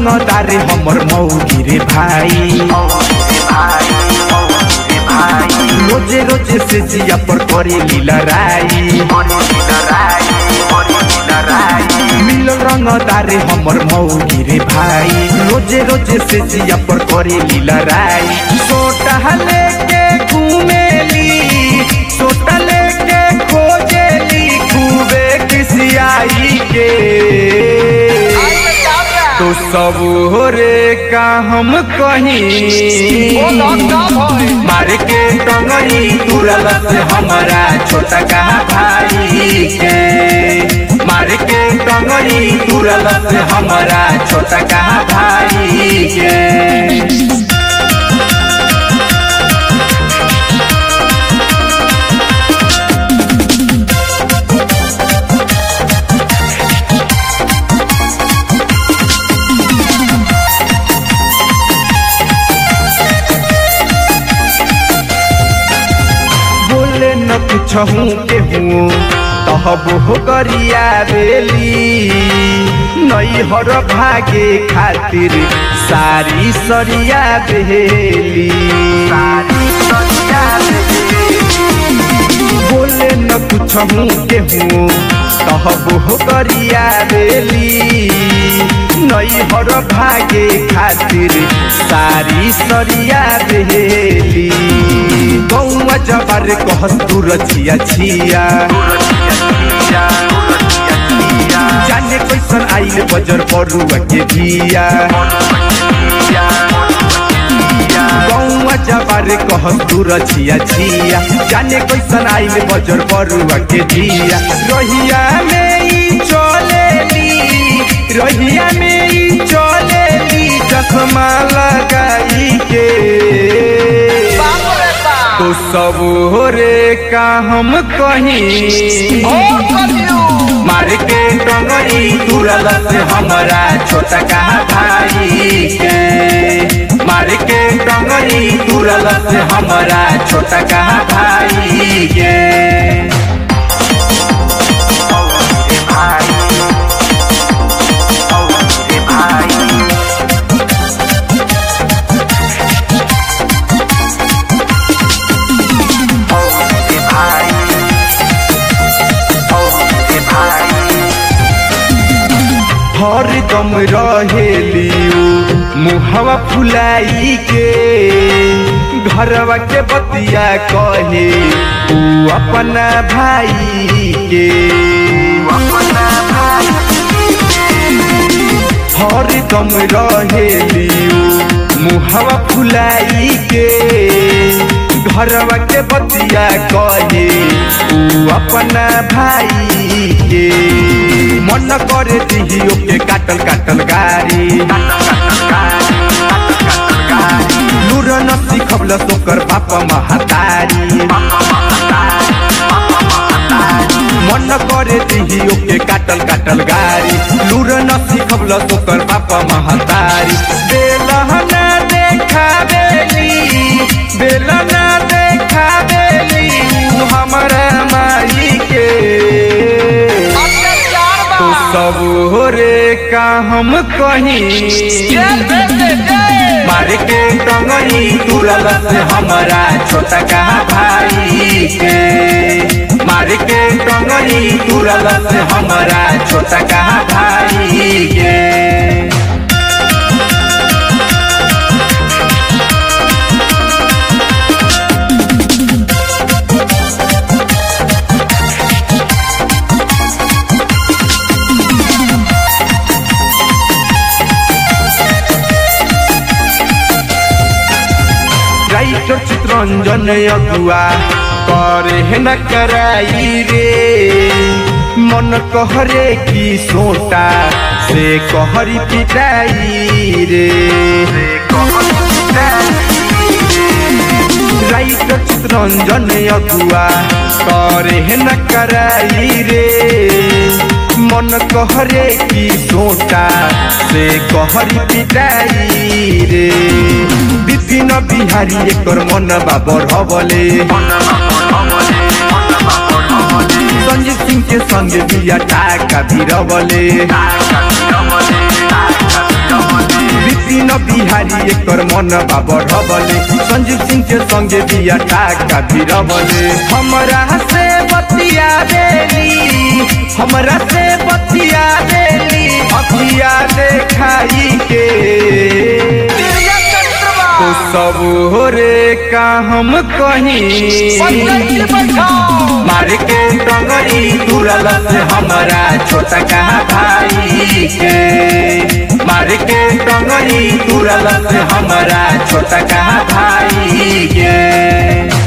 रंगदारे हमर मौगी रे भाई रोजे रोजे से जिया पर करे लड़ाई मिलल रंगदारे हमर मौगी रे भाई रोजे रोजे से जिया पर करे लड़ाई सोटा लेके घूमेली सोटा लेके खोजेली खूबे किसियाई के तो सब रे का हम कहीं मार के टंगरी तुरल से हमारा छोटा का भाई के मार के टंगरी तुरल से हमारा छोटा का भाई के बोले न पूछहूँ के हूँ तहब हो गरिया बेली नई हर भागे खातिर सारी सरिया बेली बोले न पूछहूँ के हूँ तहब हो गरिया बेली नई हर भागे खातिर सारी सरिया बेली गौवा जबार कहस तू रचिया छिया जाने कैसन आइले बजर परुआ के बिया गौवा जबार कहस तू रचिया छिया जाने कैसन आइले बजर परुआ के बिया रहिया में ई चलेली रहिया में ई चलेली चश्मा लगाई के तो सब रे का हम कहीं मार के टंगरी तुरल से हमारा छोटा का भाई के मार के टंगरी तुरल से हमारा छोटा का भाई के हरदम रहेली मुहवा फुलाई के घरवा के बतिया कहे ऊ अपना भाई के हरदम रहेली मुहवा फुलाई के घरवा के बतिया कहे ऊ अपना भाई के मन करे दिहियो के काटल काटल गाड़ी लूर न सिखबल सोकर बाप महतारी मन करे दिहियो के काटल काटल गाड़ी लूर न सिखबल सोकर बाप महतारी बेलहना देखावेली बेलना देखावेली ऊ हमरा माई के तो सब रे का हम कहीं मार के टंगरी तुरल से हमारा छोटा का भाई के मार के टंगरी तुरल से हमारा छोटा का भाई के राइटर चित्रंजन अगुआ करे है न कराई रे मन कहरे की सोटा से कहरी पिटाई रे राइटर चित्रंजन अगुआ करे है न कराई रे मन कहरे की सोटा से कहरी पिटाई रे विपिन बिहारी एकर मन बाबर हबले संजीत सिंह के संगे बिया टाका भिरबले विपिन बिहारी एकर मन बढ़बले संजीव सिंह के संगे बिया टाका भिरबले हमरा से बतिया देली हमरा से बतिया देली अखिया देखाई के तो सब रे का हम कहीं मार के टंगरी तुरल से हमारा छोटा का भाई के मार के टंगरी तुरल से हमारा छोटा का भाई के